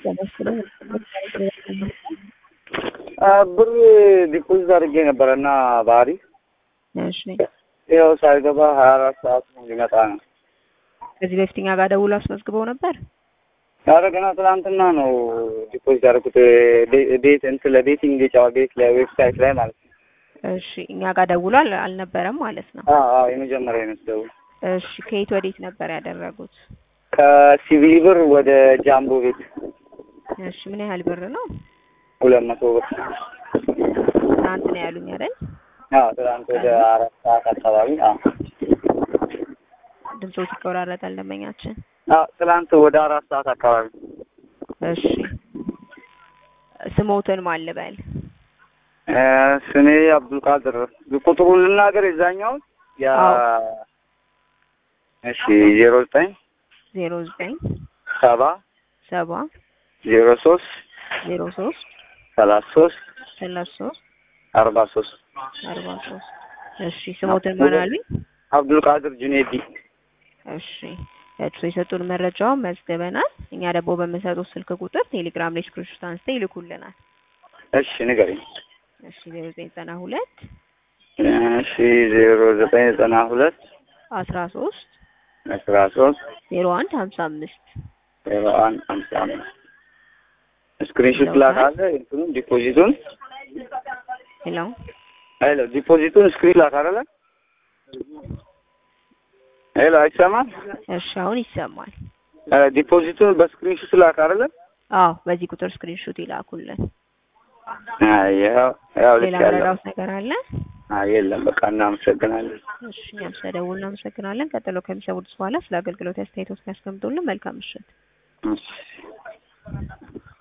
ብር ዲፖዚት አድርጌ ነበረ እና ባህሪ እሺ ያው ሳይገባ ሀያ አራት ሰዓት ሊመጣ ነው። ከዚህ በፊት እኛ ጋር ደውሎ አስመዝግበው ነበር። ኧረ ገና ትናንትና ነው ዲፖዚት ያደረኩት ቤት እንትን ለቤቲንግ የጫዋ ቤት ለዌብሳይት ላይ ማለት ነው። እሺ እኛ ጋር ደውሎ አል- አልነበረም ማለት ነው። አዎ አዎ የመጀመሪያ አይነት ደውል እሺ ከየት ወዴት ነበር ያደረጉት? ከሲቪል ብር ወደ ጃምቦ ቤት እሺ ምን ያህል ብር ነው? ሁለት መቶ ብር ትናንት ነው ያሉኝ አይደል? አዎ ትናንት ወደ አራት ሰዓት አካባቢ አዎ ድምፆት ይቆራረጣል ደንበኛችን። አዎ ትናንት ወደ አራት ሰዓት አካባቢ እሺ ስሞትን ማን ልበል? እ ስሜ አብዱልቃድር ቁጥሩን ልናገር የዛኛውን ያ አዎ። እሺ ዜሮ ዘጠኝ ዜሮ ዘጠኝ ሰባ ሰባ ዜሮ ሶስት ዜሮ ሶስት ሰላሳ ሶስት ሰላሳ ሶስት አርባ ሶስት አርባ ሶስት እሺ ስሞትን ማን አሉኝ? አብዱልቃድር ጁኔዲ እሺ እርሶ የሰጡን መረጃውን መዝግበናል። እኛ ደግሞ በምንሰጡት ስልክ ቁጥር ቴሌግራም ላይ ስክሪንሾት አንስተው ይልኩልናል። እሺ ንገረኝ እሺ ዜሮ ዘጠኝ ዘጠና ሁለት እሺ ዜሮ ዘጠኝ ዘጠና ሁለት አስራ ሶስት አስራ ሶስት ዜሮ አንድ ሀምሳ አምስት ዜሮ አንድ ሀምሳ አምስት ስክሪንሾት ላካለ እንትኑን ዲፖዚቱን ሄሎ ሄሎ ዲፖዚቱን ስክሪን ላክ አይደለ ሄሎ አይሰማም እሺ አሁን ይሰማል። እ ዲፖዚቱን በስክሪንሾት ላክ አይደለ አዎ በዚህ ቁጥር ስክሪንሾት ይላኩልን። አይ ያው ያው ልክ ሌላ ያለው መረዳት ነገር አለ? አይ የለም በቃ እናመሰግናለን እሺ እኛም ስለደውል እናመሰግናለን። ቀጥሎ ከሚሰሙት በኋላ ስለ አገልግሎት አስተያየቶች ያስቀምጡልን። መልካም ምሽት። እሺ